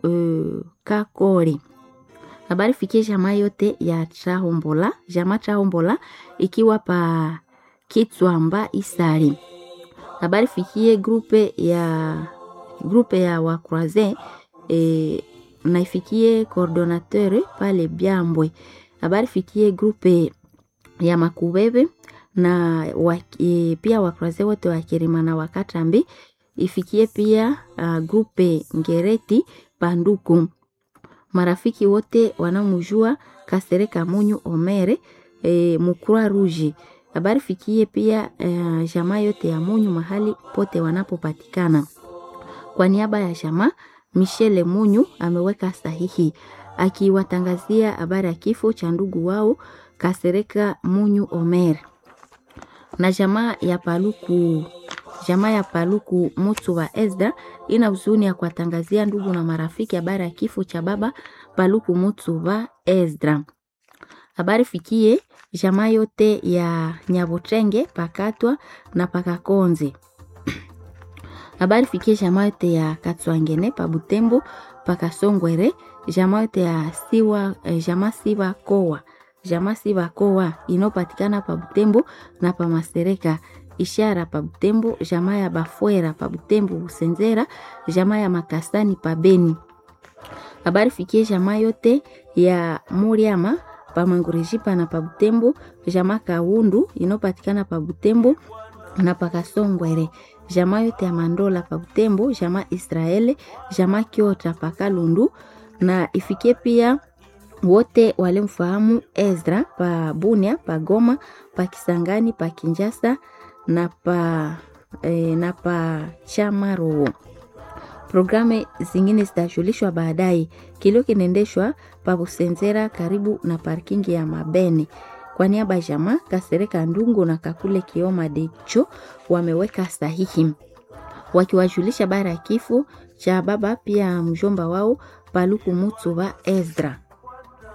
uh, Kakori. Habari fikie jamaa yote ya Trahombola, jamaa Trahombola ikiwa pa Kitswamba Isari. Habari fikie grupe ya grupe ya wakroise e, na ifikie coordinateur pale Byambwe. Habari fikie grupe ya Makubebe na wa, e, pia wakroise wote wa Kirima na Wakatambi ifikie pia uh, grupe Ngereti Panduku marafiki wote wanamujua Kasereka Munyu Omere e, Mukura Ruji. Habari fikie pia e, jamaa yote ya Munyu mahali pote wanapopatikana. Kwa niaba ya jamaa Michele Munyu ameweka sahihi akiwatangazia habari ya kifo cha ndugu wao Kasereka Munyu Omere na jamaa ya Paluku jamaa ya Paluku Mutu wa Ezda ina huzuni ya kuwatangazia ndugu na marafiki habari ya kifo cha baba Paluku Mutu wa Ezra. Habari fikie jamaa yote ya Nyabotrenge pakatwa na pakakonze. Habari fikie jamaa yote ya Katswangene pa Butembo pakasongwere, jamaa yote ya Siwa eh, jamaa Siwa Kowa jamaa Siwa Kowa inopatikana pa Butembo na pa Masereka ishara pa Butembo, jamaa ya Bafwera pa Butembo Busenzera, jamaa ya Makasani pa Beni. Habari fikie jamaa yote ya Muriama pa Mangurejipa na pa Butembo, jamaa Kaundu inopatikana pa Butembo na pa Kasongwere, jamaa yote ya Mandola pa Butembo, jamaa Israeli, jamaa Kiota pa Kalundu na ifikie pia wote walimfahamu Ezra pa Bunia, pa Goma, pa Kisangani, pa Kinjasa na pa, e, na pa Chamaro. Programu zingine zitajulishwa baadaye. Kilio kinaendeshwa pa Busenzera karibu na parkingi ya Mabene. Kwa niaba ya jamaa Kasereka Ndungu na Kakule Kioma Decho wameweka sahihi wakiwajulisha bara ya kifo cha baba pia mjomba wao Paluku Mutu wa Ezra.